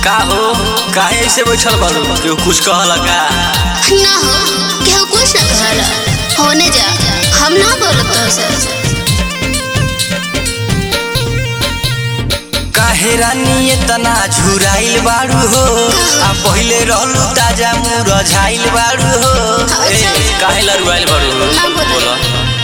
का हो काहे ऐसे बैठल बारू केहू कुछ कहला का ना हो केहू कुछ ना कहला होने जा हम ना बोलत तोहसे काहे रानी इतना झुराइल बारू हो आ पहिले रहलू ताजा मुरझाइल बारू हो ए, काहे लरुआइल बारू हो ना बोलो। बोलो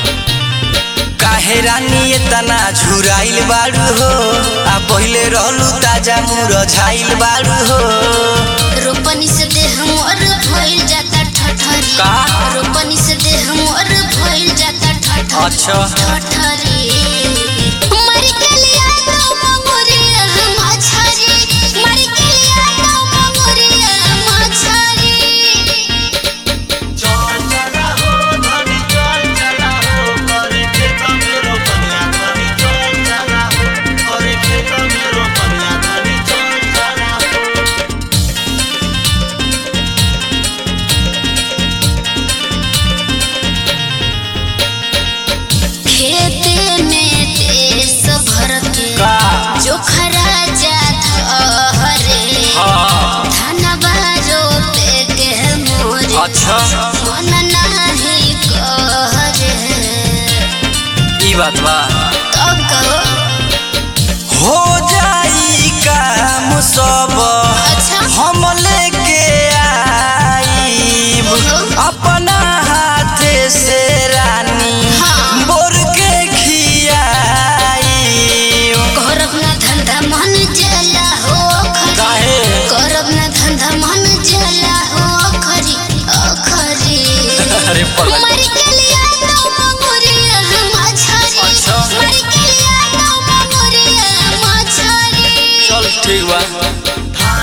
काहे रानी इतना झुराइल बारू हो आ पहिले रहलू ताजा मुरझाइल बारू हो रोपनी से देह मोर भइल जाता ठठरी का? रोपनी से देह मोर भइल जाता ठठरी अच्छा ठठरी मर के लिया तो मंगुरिया मछरी मर के लिया तो मंगुरिया मछरी खेते में देश भर के का जोखरा जात हरे हाँ धनबा रोपे के मोरे अच्छा मन नाही करे ई बात बा तब कहो हो जाई काम सब अच्छा हम लेके आईब अपना हाथे से रानी हाँ। बोर के खियाईब करब ना धंधा मन जला हो खरी काहे करब ना धंधा मन जला हो खरी अखरी अरे पगला मर के लिया तो मंगुरिया मछरी अच्छा। मर के लिया तो मंगुरिया मछरी चल ठीक बा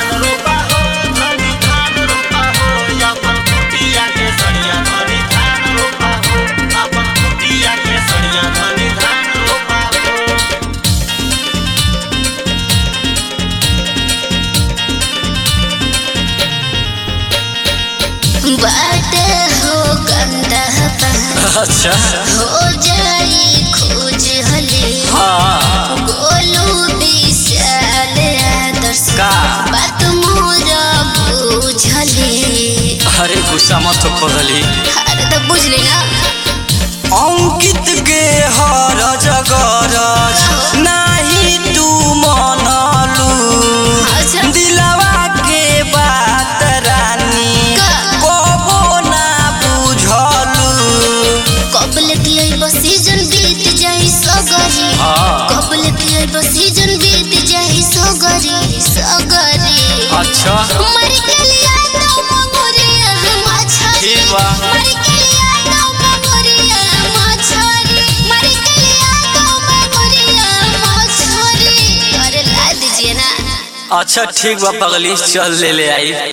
बाटे हो गंदा पानी अच्छा हो जाई खोज हले हाँ गोलू विशाल आदर्श का बात मोर बुझले अरे गुस्सा मत हो पगली अरे तो बुझली ना अंकित के हर जगरज नाही तू मनलू अच्छा दिलवा के बात रानी का? कबो ना बुझलू कबल की सीजन बीत जाई सगरी हाँ कबल की सीजन बीत जाई सगरी सगरी अच्छा मर के लिया तो मंगुरिया मछरी ठीक बा मर के लिया तो मंगुरिया मछरी मर के लिया तो मंगुरिया मछरी अरे ला दीजिए ना अच्छा ठीक बा पगली चल ले ले आई